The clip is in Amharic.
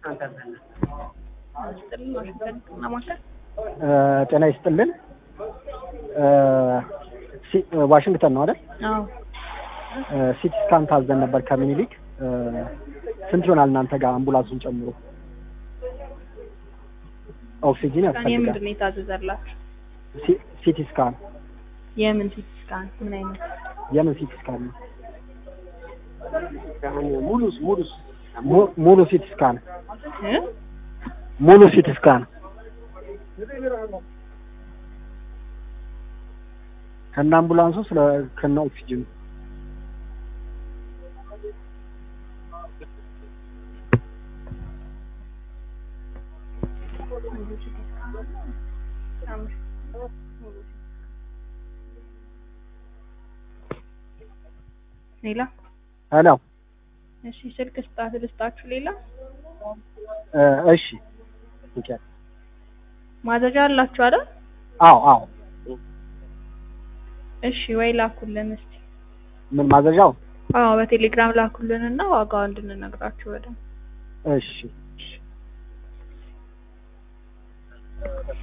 ይስጥልን ዋሽንግተን ህክምና ማዕከል ጤና ይስጥልን። ሲ- ዋሽንግተን ነው አይደል? አዎ ሲቲ ስካን ታዘን ነበር ከምኒልክ። ስንት ይሆናል እናንተ ጋር አምቡላንሱን ጨምሮ? ኦክሲጂን ስካን ያስፈልጋል። የምንድን ነው የታዘዘላችሁ? ሲ- ሲቲ ስካን የምን ሲቲ ስካን ምን አይነት የምን ሲቲ ስካን ነው? ሙሉስ ሙሉስ mu- ሙሉ ሲቲ ስካን እ? ሙሉ ሲቲ ስካን ከነ አምቡላንሱ ስለ ከነ ኦክሲጅኑ ሙሉ ሲቲ ስካን አምስት ሙሉ ሲቲ ስካን ሌላ ሄሎ እሺ ስልክ ስጣት ልስጣችሁ ሌላ እ፣ እሺ ኦኬ። ማዘዣ አላችሁ አይደል አዎ አዎ እሺ ወይ ላኩልን እስቲ ምን ማዘዣው? አዎ በቴሌግራም ላኩልን እና ዋጋው እንድንነግራችሁ በደንብ እሺ